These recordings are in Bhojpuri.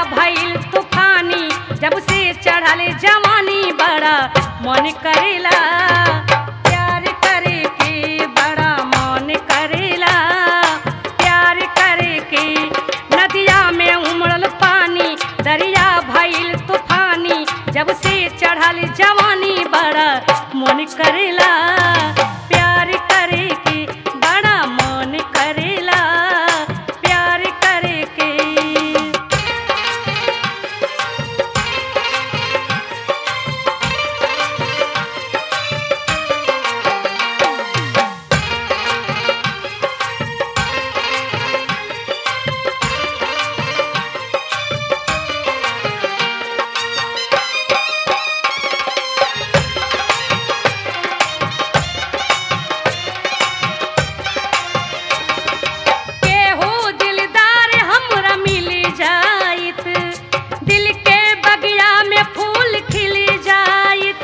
भइल तूफानी जब से चढ़ल जवानी बड़ा मन करेला प्यार करे के बड़ा मन करेला प्यार करे के नदिया में उमड़ल पानी दरिया भइल तूफानी जब से चढ़ल जवानी बड़ा मन करेला प्यार करे के बड़ा मन करेला प्यार करे के केहू दिलदार हमरा मिल जाइत दिल के बगिया में फूल खिल जाइत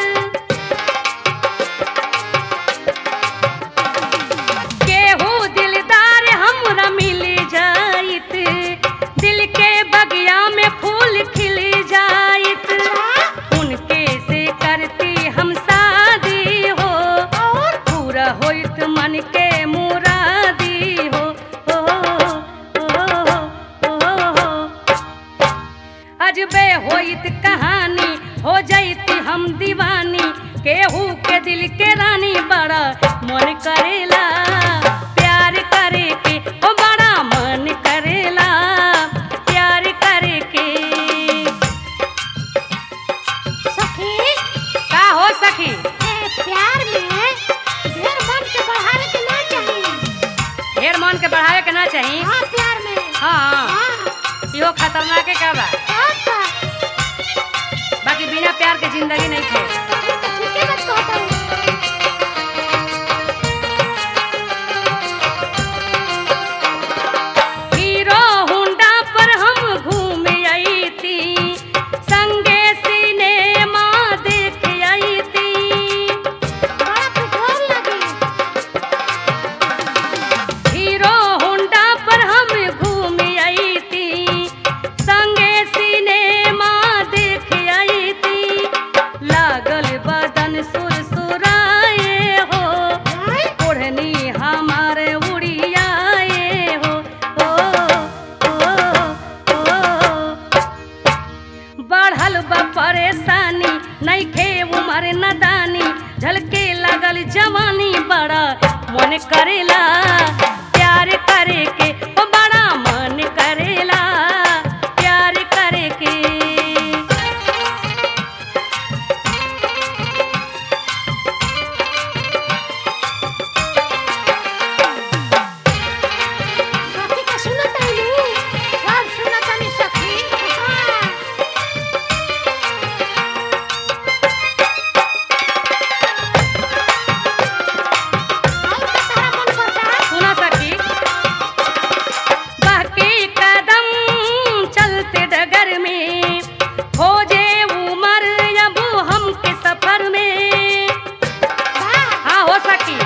केहू दिलदार हमरा मिल जाइत दिल के बगिया में फूल खिल जाइत उनके से करती हम शादी हो पूरा होइत मन के मुरादी हो हो, हो, हो, हो। अजबे होइत कहानी हो जैती हम दीवानी केहू के दिल के रानी बड़ा मन करेला प्यार करे के ओ बड़ा मन करेला प्यार करे के सखी का हो सखी ए प्यार में ढेर मन के बढ़ावे के ना चाहिए ढेर मन के बढ़ावे के ना चाही हाँ प्यार में हाँ हाँ इहो खतरनाक का बा और का बाकी बिना प्यार के जिंदगी नहीं थे ये तो ठीके बात कहता हूँ हीरो हुंडा पर हम घूम आई थी संगे सिनेमा देख आई थी बड़ा पेट्रोल लगी हीरो हुंडा पर हम घूम आई थी संगे सिनेमा देख आई थी लागल बदन सुरसुराए हो ओढ़नी हमारे उड़ियाए हो हो, हो, हो। बढ़ल बा परेशानी नइखे उमर नदानी झलके लगल जवानी बड़ा मन करेला प्यार करे के ओ बड़ा मन करेला प्यार करे के सखी का सुनत है लू सब सुनत है सखी हाँ आई तो तारा मन करता सुना सखी बहके कदम चलते डगर में खोजे उमर अब हमके सफर में वाह हाँ हो सकी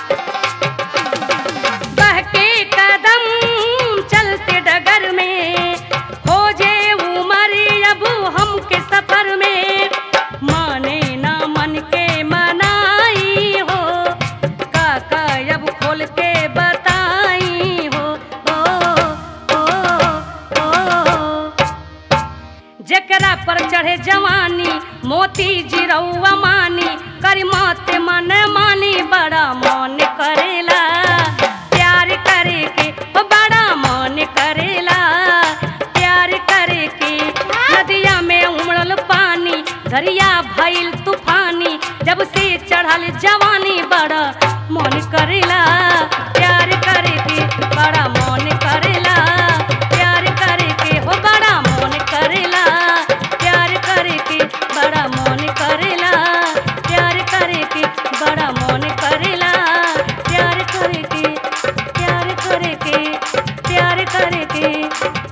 बहके कदम चलते डगर में खोजे उमर अब हमके सफर में माने ना मन के मनाई हो काका अब खोल के बताई हो हो, हो, हो। जकरा पर चढ़े जवानी मोती जिरौआ मानी करी माते मन मानी बड़ा मन करेला प्यार करे के ओ बड़ा मन करेला प्यार करे के नदिया में उमड़ल पानी दरिया भइल तूफानी जब से चढ़ल जवानी बड़ा मन करेला प्यार करे के बड़ा मन करेला प्यार करे के हो बड़ा मन करेला प्यार करे के बड़ा मन करेला प्यार करे के बड़ा मन करेला प्यार करे के प्यार करे के प्यार करे के